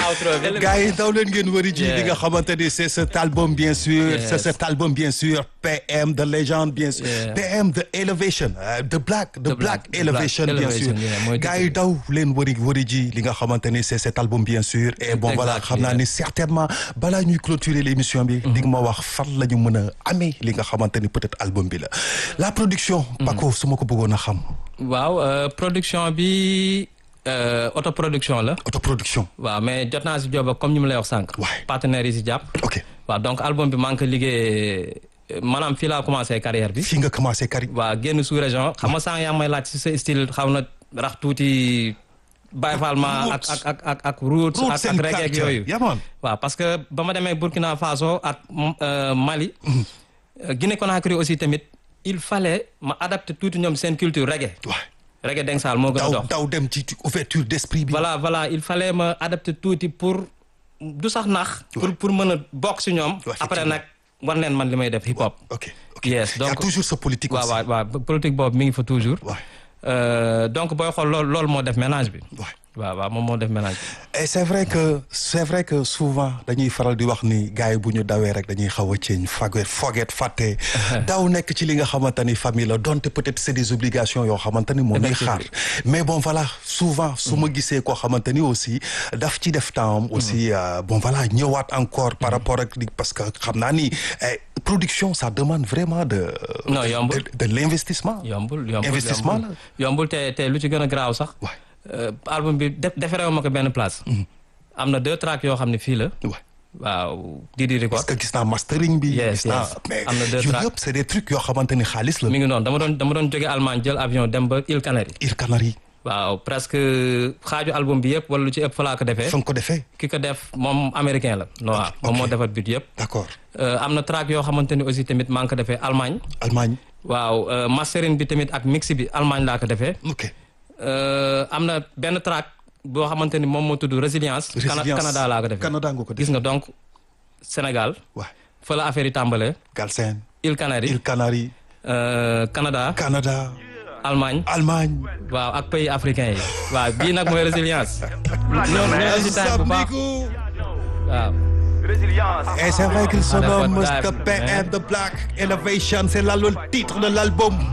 outro bi. gars yi daw leen ngeen wëri ji li nga xamante ni c'est cet album bien sûr Yes. c'est cet album bien sûr PM de légende bien sûr Yeah. PM de Elevation euh, de Black de The Black Black, The Elevation Black bien sûr Elevation, yeah, mooy gars yi daw leen wëri wëri ji li nga xamante ni c'est cet album bien sûr et bon voilà Exactly, xam naa yeah. ni certainement balaa ñuy clôturer l'émission bi di nga ma wax fan la ñu mën a amee li nga xamante ni peut-être album bi la la production Paco su ma ko bëggoon a xam waaw euh, production bi euh, autoproduction la. autoproduction waaw mais jot naa si job ak comme ñu mu lay wax sànq. Ouais. partenaires yi si jàpp. ok waaw donc album bi maa ngi ko liggéey euh, maanaam fii laa commencé carrière bi. fii nga commencé kari waaw génn sous région xam nga sànq yaa ngi may laaj si sa style xaw na rax tuuti Baye Fall ma ak Roots. ak ak ak ak roots Roots ak ak and reggae ak culture. yooyu. Yeah, man. waaw parce que ba ma demee Burkina Faso ak euh, Mali. euh, Guinée Conakry aussi tamit il fallait ma adapter tuuti ñoom seen culture reggae. waay reggae Dengsal moo gën a daw dox. daw dem ci ci ouverture d'esprit bi voilà voilà il fallait ma adapter tuuti pour du sax nax. pour pour mën a bokk si ñoom. Ouais, après nag wan leen man li may def hip hop. ok ok Yes, y a donc- toujours ce politique waaw aussi waaw waaw politique boobu mi ngi fa toujours. Ouais. Euh, donc booy xool loolu loolu moo def ménage bi. Ouais. waaw waaw moom moo def ménage bi. et c'est vrai que c'est vrai que souvent dañuy faral di wax ni gars yi bu ñu dawee rek dañuy xaw a ceeñ faget foget fàtte daw nekk ci li nga xamante ni famille la donte peut-être c'est des obligations yoo xamante ni moom lay xaar mais bon voilà souvent su ma gisee koo xamante ni aussi daf ci def temps am aussi euh, bon voilà ñëwaat encore par rapport ak li parce que xam naa ni eh, production ça demande vraiment de Non, yombul. de, de l'investissement yombul yombul Investissement yombul. yombul te te lu ci gën a garaaw sax. Ouais. Euh, album bi def defarewu ma ko benn place. am na deux tracks yoo xam ne fii la. Ouais. waaw Didi Record. parce que gis naa mastering bi Yes, gis naa yes. mais Am na deux yooyu tracks. yëpp c'est des trucs yoo xamante ni xaalis la mi ngi noonu dama doon dama doon jóge Allemagne jël avion dem ba Îles Canaries. Îles Canaries waaw presque xaaju album bi yëpp wala lu ci ëpp fa laa ko defee. fa nga ko defee ki ko def moom américain la. noir moom moo defar but yëpp. d'accord Euh, am na track yoo xamante ni aussi tamit maa ngi ko defee Allemagne. Allemagne waaw euh, mastering bi tamit ak mix bi Allemagne laa ko defee. ok Euh, am na benn track boo xamante ni moom moo tudd résilience. Cana- Résilience. Canada laa ko defee. Canada nga ko gis defee nga donc Sénégal waaw fa la affaire yi tàmbalee. Galsen Îles Canaries Îles Canaries euh, Canada Canada Allemagne Allemagne waaw ak pays africains yi waaw bii nag mooy résilience. ñoo ñoo si time bu baax waaw. Et c'est vrai qu'il se Ah, d'accord, nomme dive, The PM man. The Black Elevation, c'est là le titre de l'album.